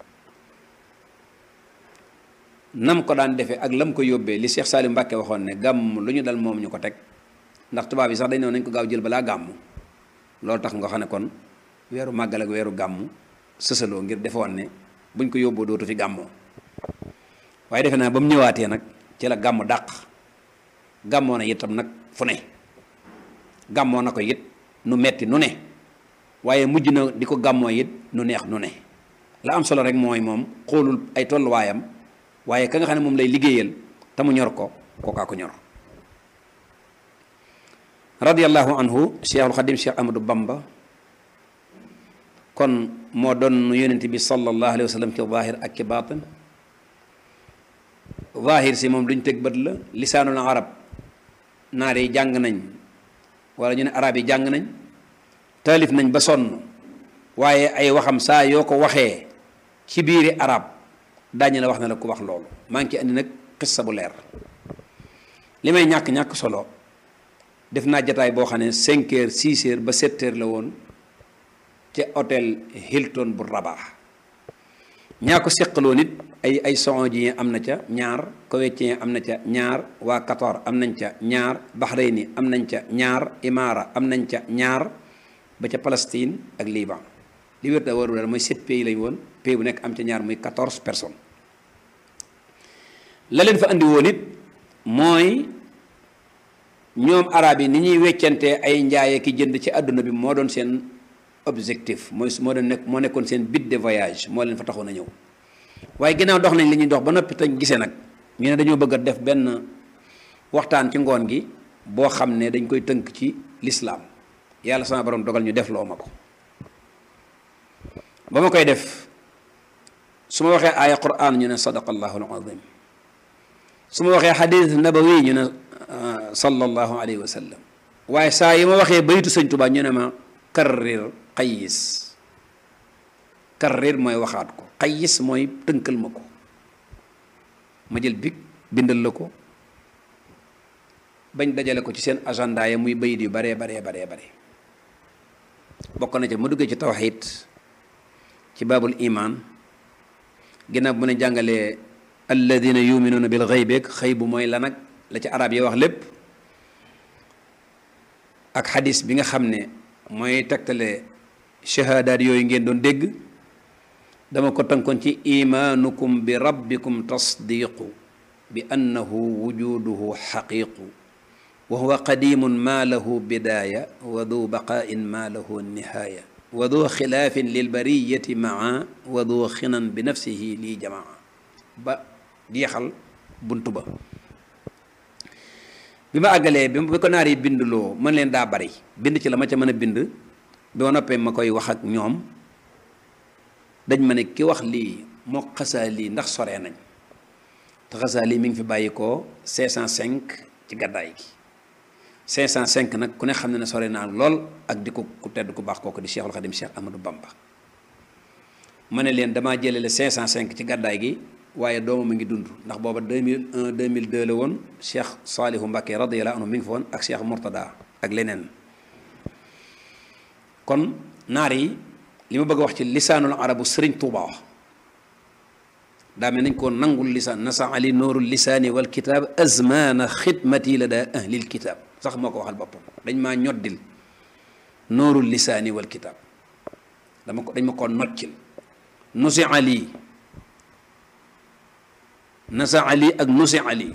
nam ko daan defee ak lam ko yóbbee li Cheikh Salim Mbacke waxoon ne gàmm lu ñu dal moom ñu ko teg ndax tubaab yi sax dañ ne nañ ko gaaw jël balaa gàmm loolu tax nga xam ne kon weeru màggal ak weeru gàmm sësaloo ngir defoon ne buñ ko yóbboo dootu fi gàmmoo waaye defe naa ba mu ñëwaatee nag ci la gàmm dàq gàmmoo na itam nag fu ne gàmmoo na ko it nu metti nu ne waaye mujj na di ko gàmmoo it nu neex nu ne la am solo rek mooy moom xoolul ay tolluwaayam waaye ka nga xam ne moom lay liggéeyal te mu ñor ko kookaa ko ñor radiyallahu anhu cheikhul xadim cheikh amadou bamba kon moo doon yonent bi sallallahu alayhi wa sallam ci zaahir ak ci baatin zaahir si moom duñ teg bët la lisaanul arab naar yi jàng nañ wala ñu ne arab yi jàng nañ taalif nañ ba sonn waaye ay waxam saa yoo ko waxee ci biiri arab daañu la wax ne la ku wax loolu maa ngi ci andi nag xissa bu leer li may ñàkk-ñàkk solo def naa jataay boo xam ne cinq heures six heures ba sept heures la woon ca hôtel Hilton bu Rabat ñaa ko seqaloo nit ay ay saoudien am na ca ñaar koweïtien am na ca ñaar waa Qatar am nañ ca ñaar Bahreïni am nañ ca ñaar Imara am nañ ca ñaar ba ca Palestine ak Liban li wér da waru dal mooy sept pays lañ woon pays bu nekk am ca ñaar muy quatorze personnes la leen fa andi woon it mooy ñoom arab yi ni ñuy weccantee ay njaaye ki jënd ci àdduna bi moo doon seen objectif mooy moo doon nekk moo nekkoon seen but de voyage moo leen fa taxoon a ñëw waaye ginnaaw dox nañ li ñuy dox ba noppi tañ gisee nag ñu ne dañoo bëgg a def benn waxtaan ci ngoon gi boo xam ne dañ koy tënk ci lislaam yàlla sama borom dogal ñu def loo ma ko ba ma koy def su ma waxee aaya quran ñu ne sadaqallahu alazim su ma waxee xadis nabawi ñu ne sallallahu alayhi wa sallam waaye saa yi ma waxee baytu sëñ Tuubaa ñu ne ma karrir xayis karrir mooy waxaat ko xayis mooy tënkal ma ko ma jël big bindal la ko bañ dajale ko ci seen agenda ya muy bayit yu baree baree baree bare bokk na ca ma duggee ci tawxiid ci baabul iman ginnaaw bu ne jàngalee alladina yuminuuna bil xaybeeg xëy bu mooy la nag la ci arab yi wax lépp ak xadis bi nga xam ne mooy tegtale shahaadaat yooyu ngeen doon dégg dama ko tënkoon ci imaanukum bi rabbikum tasdiqu bi annahu wujuduhu xaqiqu wa huwa qadimun ma lahu bidaaya wa du baqaain ma lahu nihaaya wa du xilaafin lilbariyati maa wa du xinan bi nafsihi lii jamaa ba jeexal bunt ba bi ma àggalee bi bi ko naar yi bindloo mën leen daa bari bind ci la ma ca mën a bind bi ma noppee ma koy wax ak ñoom dañ ma ne ki wax lii moo xasaa lii ndax soree nañ te xasaa lii mi ngi fi bàyyi ko 505 ci gàddaay gi 505 nag ku ne xam ne ne sore naa lool ak di ko ku tedd ku baax kooku di Cheikhul Khadim Cheikh Amadou Bamba ma ne leen damaa jëlele 505 ci gàddaay gi waaye doomam a ngi dund ndax booba 2001 2002 la woon Cheikh Saalihu Mbacké radiyallahu anhu mi ngi fa woon ak Cheikh Mourtada ak leneen kon naar yi li ma bëgg a wax ci lisaanul arabu sëriñ Tuuba wax daa mel nañ koo nangul lisaan nasa ali noorul lisaani wal kitaab azmaana xidmati la daa ahlil kitaab sax moo ko waxal boppam dañ maa ñoddil noorul lisaani wal kitaab dama ko dañ ma koo noccil nusi ali nasa ali ak nusi ali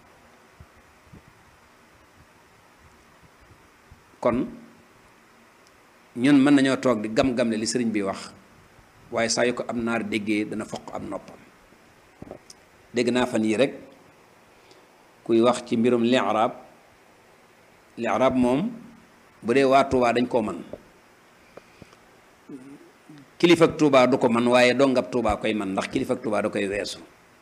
kon ñun mën nañoo toog di gam-gamle li sëriñ bi wax waaye saa yu ko am naar déggee dana foq am noppam dégg naa fan yii rek kuy wax ci mbirum li'raab li'raab moom bu dee waa Tuubaa dañ koo man kilifa ak Tuubaa du ko man waaye dongab Tuubaa koy man ndax kilifa ak Tuubaa da koy weesu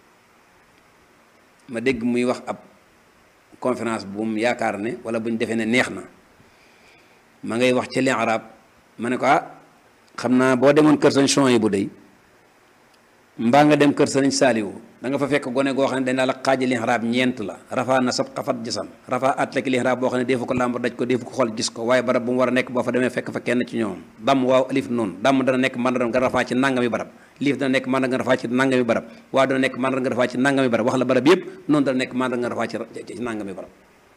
ma dégg muy wax ab conférence bu mu yaakaar ne wala bu ñu defee ne neex na ma ngay wax ci li'raab ma ne ko ah xam naa boo demoon kër sañ son yi bu dey mbaa nga dem kër sëriñ saaliwu da nga fa fekk gone goo xam ne dañ daal la xaaji lixraab ñeent la rafaa nasab xafat jisam rafaa atlek lixraab boo xam ne deefu ko làmb daj ko deefu ko xool gis ko waaye barab bu mu war a nekk boo fa demee fekk fa kenn ci ñoom damm waaw alif noonu damm dana nekk mandar nga rafaa ci nangami barab liif dana nekk mandar nga rafaa ci nangami barab waaw dana nekk mandar nga rafaa ci nangami barab wax la barab yépp noonu dana nekk mandar nga rafaa ci nangami barab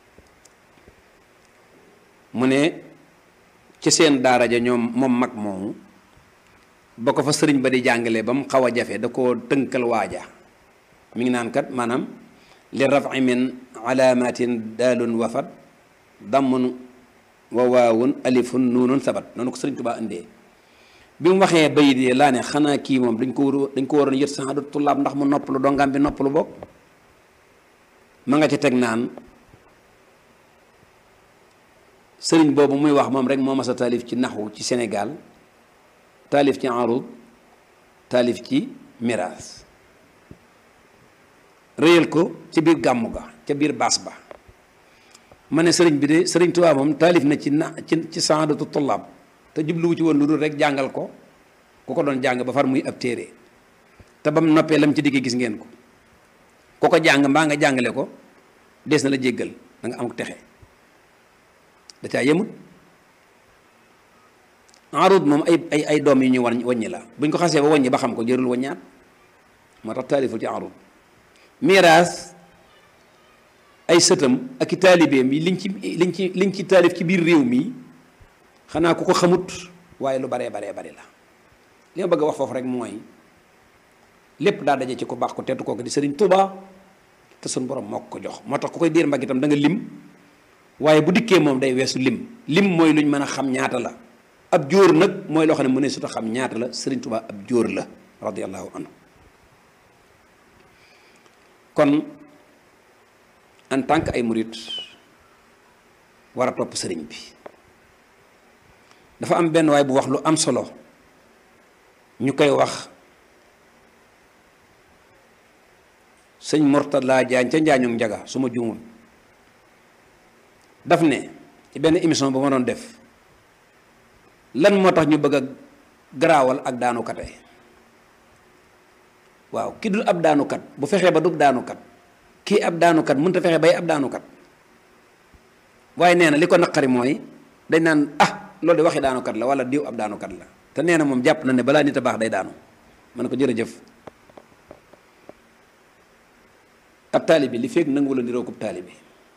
mu ne ci seen daara ja ñoom moom mag moomu ba ko fa sëriñ ba di jàngale ba mu xaw a jafe da koo tënkal waaja mi ngi naan kat maanaam li rafi min alaamatin daalun wafat dammun wa waawun alifun nuunun sabat noonu ko sëriñ Tuubaa indee bi mu waxee bayit yi laa ne xanaa kii moom dañ ko war dañ ko waroon yët saxaadu tullaab ndax mu noppalu dongaam bi noppalu bokk ma nga ci teg naan sëriñ boobu muy wax moom rek moo mas a taalif ci naxwu ci Sénégal taalif ci arud taalif ci miraas réyal ko ci biir gàmmu ga ca biir baas ba ma ne sëriñ bi de sëriñ Tuubaa moom taalif na ci na ci ci saadatu tullaab te jubluwu ci woon lu dul rek jàngal ko ku ko doon jàng ba far muy ab téere te bam noppee lam ci digg gis ngeen ko ku ko jàng mbaa nga jàngale ko des na la jéggal da nga am texe da caa yemut arud moom ay ay ay doom yu ñu war waññi la buñ ko xasee ba waññi ba xam ko jërul waññaat moo tax taaliful ci arud miraas ay sëtam ak i taalibeem yi liñ ci liñ ci liñ ci taalif ci biir réew mi xanaa ku ko xamut waaye lu baree baree bari la li ma bëgg a wax foofu rek mooy lépp daa daje ci ku baax ko tedd kooku di sëriñ Tuubaa te suñ borom moo ko jox moo tax ku koy diir mbagg itam da nga lim waaye bu dikkee moom day weesu lim lim mooy luñ mën a xam ñaata la ab jóor nag mooy loo xam ne mu ne suta xam ñaata la sëriñ Tuubaa ab jóor la radiyallahu anhu kon en tant que ay murit war a topp sëriñ bi dafa am benn waay bu wax lu am solo ñu koy wax sëñ Mortala Jaañ ca njaañum njaga su ma juumul daf ne ci benn émission ba ma doon def lan moo tax ñu bëgg a garaawal ak daanukate waaw ki dul ab daanukat bu fexee ba dug daanukat kii ab daanukat mënut a fexe bay ab daanukat waaye nee na li ko naqari mooy dañ naan ah loolu de waxi daanukat la wala diw ab daanukat la te nee na moom jàpp na ne balaa nit a baax day daanu ma ne ko jërëjëf ab taalibi li fekk nangu la niroo ko taalibi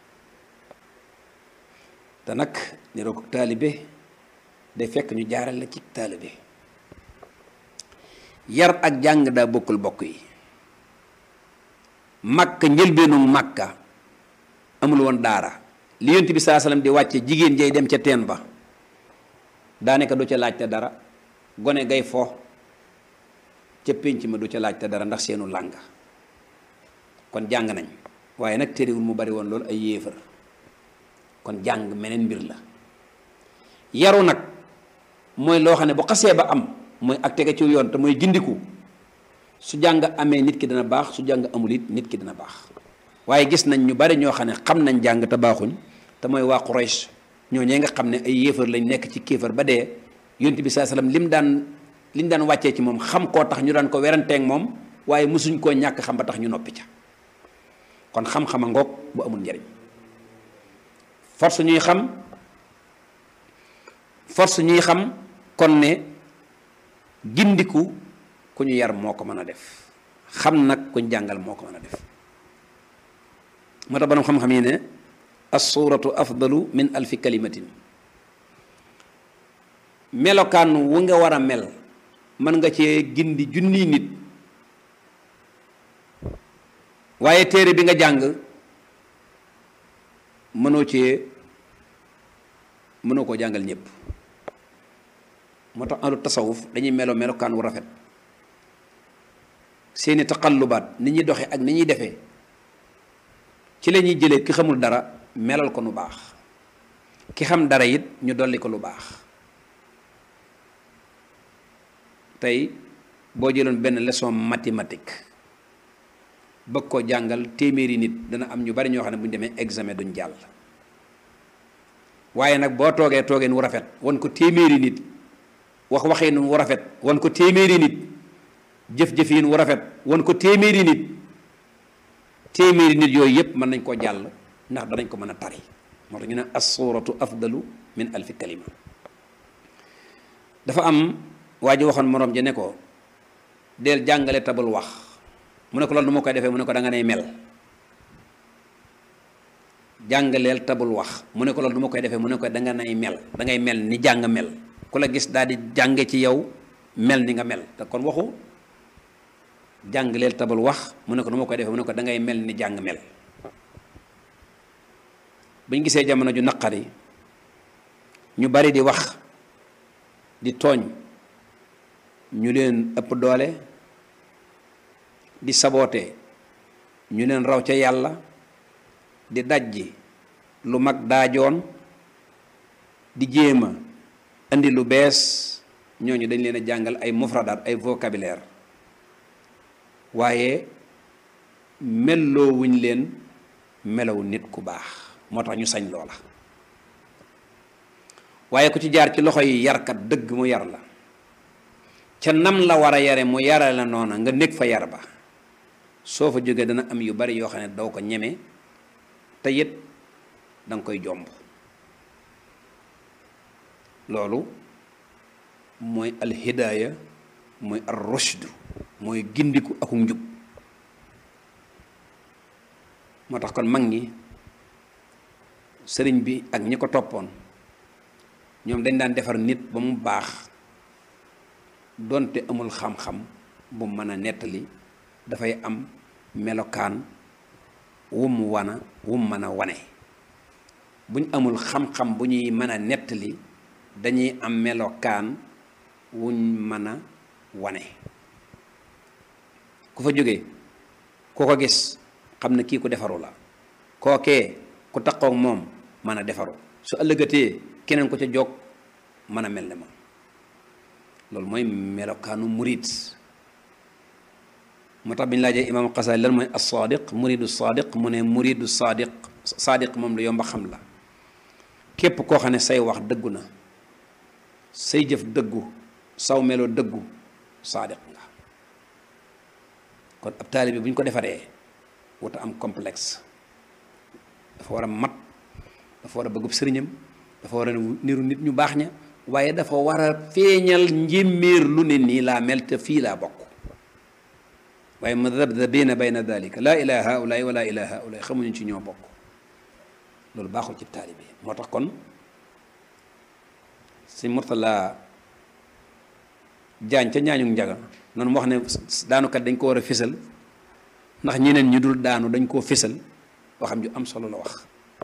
te nag niroo ko taalibe day fekk ñu jaaral la ci taalibe yar ak jàng daa bokkul bokk yi makka njëlbeenu makka amul woon daara li yonent bi saa salaam di wàcce jigéen jay dem ca teen ba daanaka du ca laajte dara gone gay fo ca pénc ma du ca laajte dara ndax seenu làng kon jàng nañ waaye nag téréwul mu bari woon loolu ay yéefar kon jàng meneen mbir la yaru nag mooy loo xam ne bu xasee ba am mooy ak tege ci yoon te mooy gindiku su jàng amee nit ki dina baax su jàng amul it nit ki dina baax waaye gis nañ ñu bari ñoo xam ne xam nañ jàng te baaxuñ te mooy waa Quraysh ñoo ñee nga xam ne ay yéefar lañ nekk ci kéefar ba dee yonent bi saa salaam lim daan liñ daan wàccee ci moom xam koo tax ñu daan ko weranteeg moom waaye mosuñ koo ñàkk xam ba tax ñu noppi ca kon xam-xama ngoog bu amul njariñ force ñuy xam force ñuy xam kon ne gindiku ku ñu yar moo ko mën a def xam nag ku ñu jàngal moo ko mën a def moo tax borom xam-xam yi ne assuratu afdalu min alfi kalimatin melokaan wu nga war a mel mën nga cee gindi junniy nit waaye téere bi nga jàng mënoo cee mënoo koo jàngal ñëpp moo tax ahlu tasawuf dañuy melo melokaan wu rafet seeni taqallubaat ni ñuy doxe ak ni ñuy defee ci la ñuy jëlee ki xamul dara melal ko lu baax ki xam dara it ñu dolli ko lu baax tey boo jëloon benn leçon mathématique bëgg ko jàngal téeméeri nit dana am ñu bari ñoo xam ne bu ñu demee examen duñ jàll waaye nag boo toogee toogeen wu rafet wan ko téeméeri nit wax waxeen wu rafet wan ko téeméeri nit jëf-jëfiin wu rafet wan ko téeméeri nit téeméeri nit yooyu yépp mën nañ koo jàll ndax danañ ko mën a tari moo tax ñu ne assuratu afdalu min alfi kalima dafa am waa ji waxoon moroom ji ne ko del jàngale tabul wax mu ne ko loolu nu ma koy defee mu ne ko da nga nay mel jàngaleel tabul wax mu ne ko loolu nu ma koy defee mu ne ko da nga nay mel da ngay mel ni jàng mel ku la gis daal di jànge ci yow mel ni nga mel te kon waxu jàngaleel tabul wax mu ne ko nu ma koy defee mu ne ko da ngay mel ni jàng mel bu ñu gisee jamono ju naqari ñu bari di wax di tooñ ñu leen ëpp doole di saboote ñu leen raw ca yàlla di dajji lu mag daajoon di jéema indi lu bees ñooñu dañ leen a jàngal ay mufradaat ay vocabulaire waaye melloo wuñ leen melaw nit ku baax moo tax ñu sañ loola waaye ku ci jaar ci loxo yi yarkat dëgg mu yar la ca nam la war a yare mu yare la noona nga nekk fa yar ba soo fa jógee dana am yu bari yoo xam ne doo ko ñeme te it danga koy jomb loolu mooy alhidaaya mooy ar rushd mooy gindiku akum njub moo tax kon mag ñi sëriñ bi ak ñi ko toppoon ñoom dañ daan defar nit ba mu baax donte amul xam-xam bu mën a nettali dafay am melokaan wum wana wum mën a wane buñ amul xam-xam bu ñuy mën a nettali dañuy am melokaan wuñ mën a wane ku fa jógee ku ko gis xam ne kii ku defaru la kookee ku taqoog moom mën a defaru su ëllëgatee keneen ko ca jog mën a mel ne moom loolu mooy melokaanu murid moo tax bi ñu laajee imaam Xasaali lan mooy as-saadiq muridu saadiq mu ne muridu saadiq saadiq moom lu yomba xam la képp koo xam ne say wax dëggu na say jëf dëggu saw melo dëggu saadiq nga kon ab taalibe bu ñu ko defaree wuta am complexe dafa war a mat dafa war a bëggub sëriñam dafa war a niru nit ñu baax ña waaye dafa war a feeñal njéeméer lu ne nii laa mel te fii laa bokk waaye madabdabina bayna dalika laa ilaa haulaay wala ilaa haulaay xamuñu ci ñoo bokk loolu baaxul ci taalibe moo tax kon si Murtala jaañ ca ñaañu njaga noonu wax ne daanukat dañ ko war a fésal ndax ñeneen ñu dul daanu dañ koo fésal waxam ju am solo la wax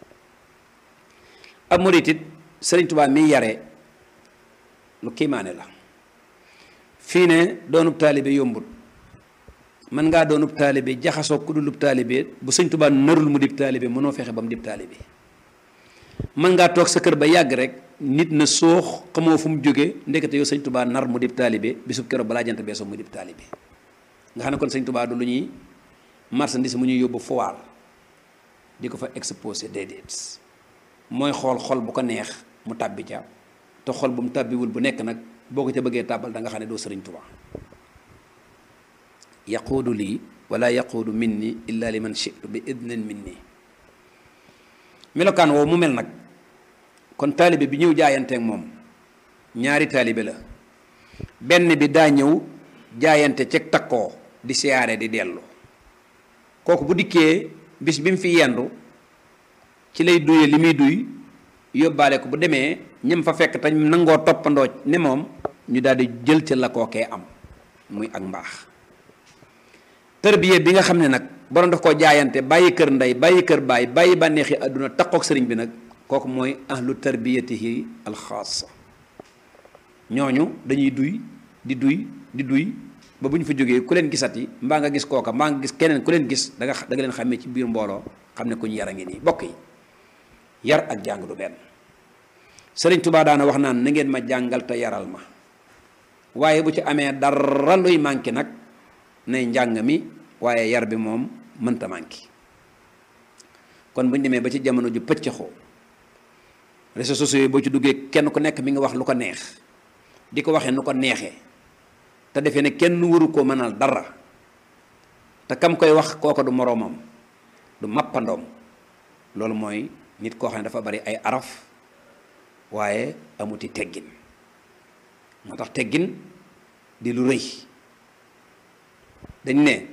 ab murit it Sëriñ Tuubaa mi yare lu kiimaane la fii ne doonub taalibe yombut mën ngaa doonub taalibe jaxasoo ku dulub taalibe bu Sëriñ Tuubaa narul mu dib taalibe mënoo fexe ba mu dib taalibe mën ngaa toog sa kër ba yàgg rek nit na soox xamoo fu mu jógee ndekete yow Sëriñ Tuubaa nar mu dib taalibe bisub keroog balaa jant beesoo mu dib taalibe nga xam ne kon Sëriñ Tuubaa du lu ñuy marchandise mu ñuy yóbbu foire di ko fa exposé déedéet mooy xool xol bu ko neex mu tàbbi ca te xol bu mu tàbbiwul bu nekk nag boo ko ca bëggee tàbbal da nga xam ne doo sëriñ Tuubaa yaquudu lii wala yaquudu minni illa liman shi'tu bi idnin minni melokaan woowu mu mel nag kon taalibe bi ñëw jaayanteeg moom ñaari taalibe la benn bi daa ñëw jaayante ceg takkoo di siyaare di dellu kooku bu dikkee bis bi mu fi yendu ci lay duye li muy duy yóbbaale ko bu demee ñëm fa fekk te nangoo toppandoo ne moom ñu daal di jël ca la kookee am muy ak mbaax tërbiye bi nga xam ne nag borom daf koo jaayante bàyyi kër ndey bàyyi kër baay bàyyi bànneexi àdduna takkook sëriñ bi nag kooku mooy ahlu tarbiyatihi alxaasa ñooñu dañuy duy di duy di duy ba bu ñu fa jógee ku leen gisati mbaa nga gis kooka mbaa nga gis keneen ku leen gis da nga da nga leen xàmmee ci biir mbooloo xam ne ku ñu yar a ngi nii bokk yi yar ak jàng du benn sëriñ Tuubaa daana wax naan na ngeen ma jàngal te yaral ma waaye bu ci amee dara luy manqué nag nay njàng mi waaye yar bi moom mënta manqué kon bu ñu demee ba ci jamono ju pëccëxoo réseaux sociaux yi boo ci duggee kenn ku nekk mi nga wax lu ko neex di ko waxee nu ko neexee te defee ne kenn waru koo mënal dara te kam koy wax kooko du moroomam du mappandoom loolu mooy nit koo xam ne dafa bari ay araf waaye amuti teggin moo tax teggin di lu rëy dañ ne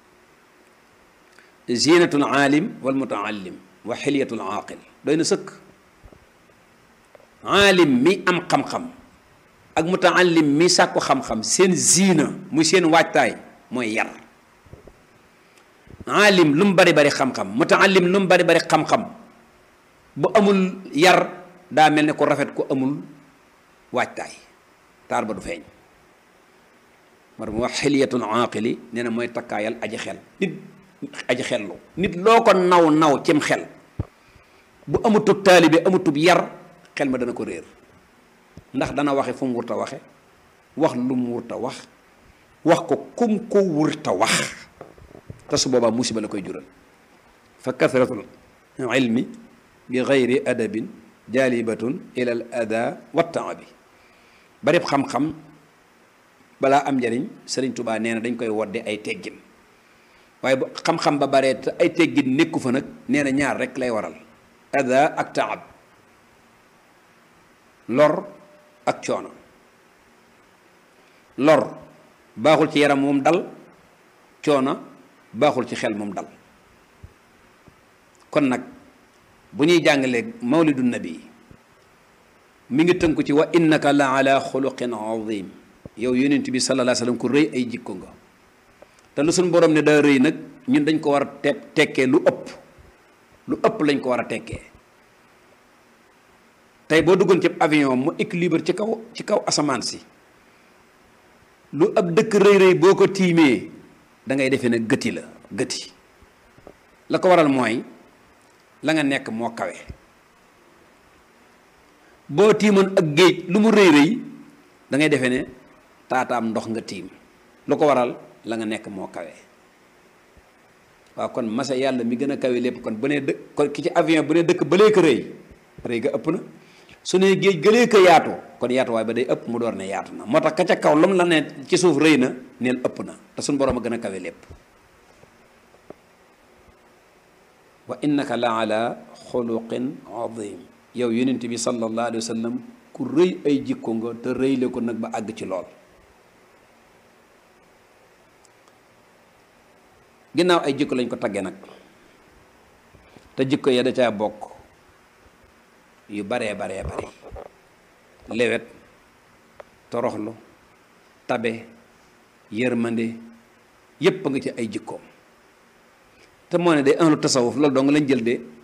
zinatul aalim wal mutaallim wa xilyatul aaqil doy na sëkk aalim mi am xam-xam ak mutaallim mi sàkku xam-xam seen ziina muy seen waajtaay mooy yar aalim lu mu bari bari xam-xam mutaallim lu mu bari bari xam-xam bu amul yar daa mel ne ko rafet ko amul waajtaay taar ba du feeñ mar mu wax xiliyatul aaqili nee na mooy takkaayal aji xel nit aji xellu nit loo ko naw naw cim xel bu amutub taalibe amutub yar xel ma dana ko réer ndax dana waxe fu mu wurta waxe wax lu mu wurta wax wax ko kum ko wurta wax te su boobaa musiba la koy jural fa kasratul ilmi bi gayri adabin jaalibatun ila al ada wa taabi barib xam-xam balaa am njariñ sëriñ tubaa nee na dañ koy wodde ay teggin waaye bu xam-xam ba baree te ay teggin nekku fa nag nee na ñaar rek lay waral ada ak taab lor ak coono lor baaxul ci yaram moom dal coono baaxul ci xel moom dal kon nag bu ñuy jàngalee mawlidu nabi mi ngi tënku ci wa innaka la ala xuluqin azim yow yonent bi sallallahu alayhi wasallam ku rëy ay jikko nga te lu suñ borom ne daa rëy nag ñun dañ ko war a te tekkee lu ëpp lu ëpp lañ ko war a tekkee tey boo duggoon ci avion mu équilibre ci kaw ci kaw asamaan si lu ab dëkk rëy rëy boo ko tiimee da ngay defee ne gëti la gëti la ko waral mooy la nga nekk moo kawe boo tiimoon ak géej lu mu rëy rëy da ngay defee ne taataam ndox nga tiim lu ko waral la nga nekk moo kawe waaw kon masa yàlla mi gën a kawe lépp kon bu nee dëkk kon ki ci avion bu nee dëkk balee ko rëy rëy ga ëpp na su nee géej gëlee ko yaatu kon yaatuwaay ba day ëpp mu door ne yaatu na moo tax ka ca kaw lu mu la ne ci suuf rëy na neel ëpp na te suñu borom a gën a kawe lépp wa innaka la ala xuluqin azim yow yonent bi sallallahu alayhi wa sallam ku rëy ay jikko nga te rëyle ko nag ba àgg ci lool ginnaaw ay jikko lañ ko tagge nag te jikko ya da caa bokk yu baree baree bare lewet toroxlu tabe yërmande yépp nga ci ay jikkoom te moo ne day ahlu tasawuf loolu dong lañ jël de